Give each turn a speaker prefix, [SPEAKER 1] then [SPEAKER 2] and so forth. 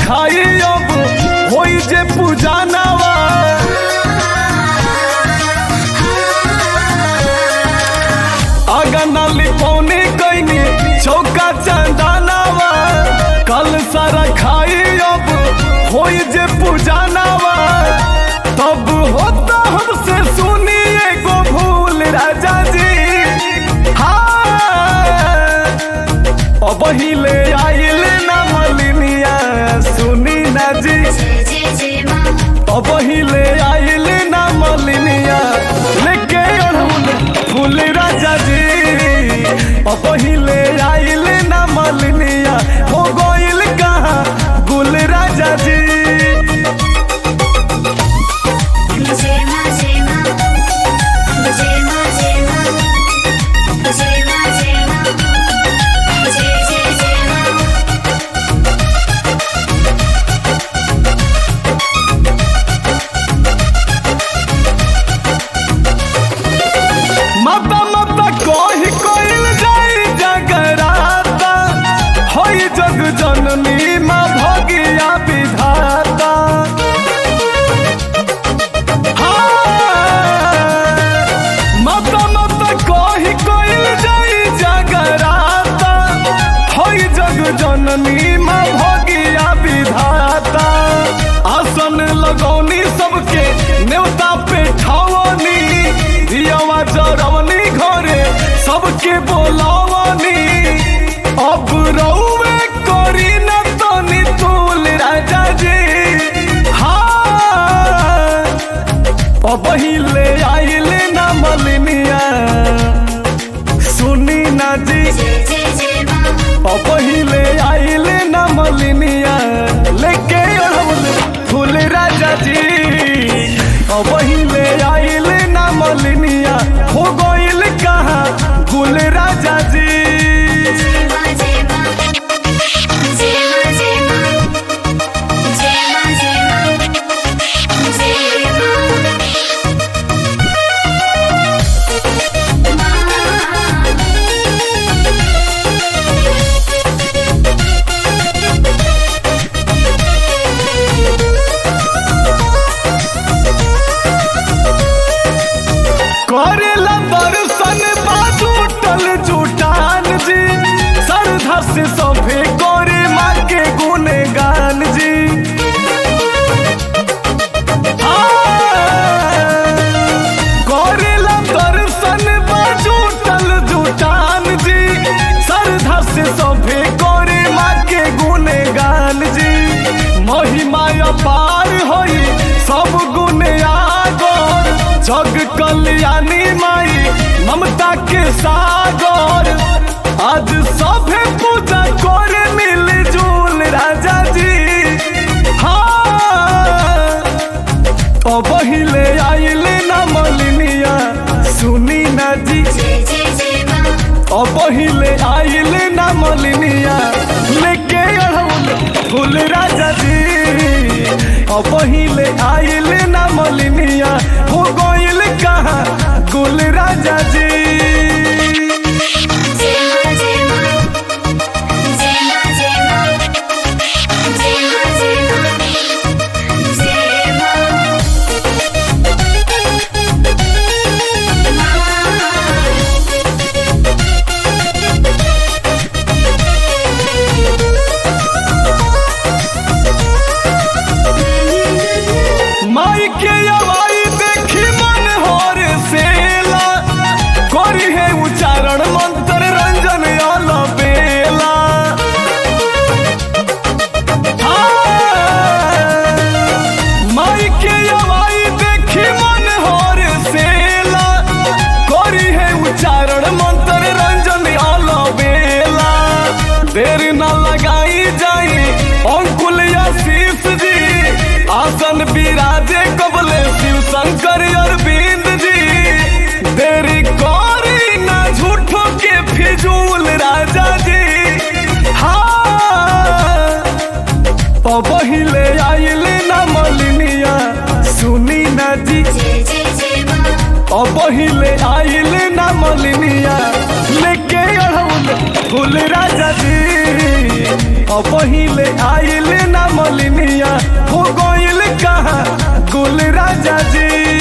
[SPEAKER 1] रखाई अब होई जे पूजानावा आगा लिपौनी कैनी चौका चंदानावा कल सारा खाई अब होई जे पूजानावा तब होता हमसे सुनी एगो भूल राजा जी हाँ अब हिले आइल ना मलिनिया सुनी ना जी
[SPEAKER 2] जय जय जय माँ
[SPEAKER 1] अब हिले आइल ना मलिनिया लेके अड़हुल फूल राजा जी अब हिले आइल ना मलिनिया हो गइल कहाँ गुल राजा जी
[SPEAKER 2] जय माँ जय माँ जय माँ जय माँ जय माँ जय माँ जय जय जय माँ
[SPEAKER 1] माता माता कही कइल जाई जगराता होई जग जननी माँ भगिया विधाता हाँ, माता माता कही कइल जाई जगराता होई जग जननी माँ भगिया विधाता आसन लगौनी सबके न्योता पे ठावनी दियावा जरवनी घरे सबके बोलावनी अब रउवे करी न तनी तूल राजा जी हाँ अब हिले आइल ना मलिनिया सुनी ना जी
[SPEAKER 2] जय जय जय माँ
[SPEAKER 1] अब हिले आइल ना मलिनिया लेके अड़हुल फूल राजा जी अब हिले आइल ना मलिनिया हो गइल कहाँ गुल राजा जी
[SPEAKER 2] जय माँ जय माँ जय माँ जय माँ जय माँ जय माँ जय
[SPEAKER 1] करेला दर्शन बाजू टल जुटान जी श्रद्धा से सभे करे माँ के गुणगान जी करेला दर्शन बाजू टल जुटान जी श्रद्धा से सभे करे माँ के गुणगान जी महिमा अपार होई सब गुण आगोर जग कल्याणी माई ममता के सागर आज सभे पूजा करे मिल जुल राजा जी हाँ अब हिले आइल ना मलिनिया सुनी ना जी
[SPEAKER 2] जय जय जय माँ
[SPEAKER 1] अब हिले आइल ना मलिनिया लेके अड़हुल फूल राजा जी अब हिले आइल ना मलिनिया हो गइल कहाँ गुल राजा जी
[SPEAKER 2] जय माँ जय माँ जय माँ जय माँ जय माँ जय माँ जय माँ
[SPEAKER 1] माई के अवाई देखी मन होर सेला करी है उच्चारण मंत्र रंजन आल बेला हाँ, माई के अवाई देखी मन होर सेला करी है उच्चारण मंत्र रंजन आल बेला देर न लगाई जाई अंकुल आशीष जी आसन विराजे कबले शिव शंकर अरविंद जी देरी करी ना झूठो के फिजूल राजा जी हाँ अब हिले आइल ना मलिनिया सुनी ना जी
[SPEAKER 2] जय जय जय माँ
[SPEAKER 1] अब हिले आइल ना मलिनिया लेके अड़हुल फूल राजा जी अब पहिले आइल ना मलिनिया हो गइल कहाँ गुल राजा जी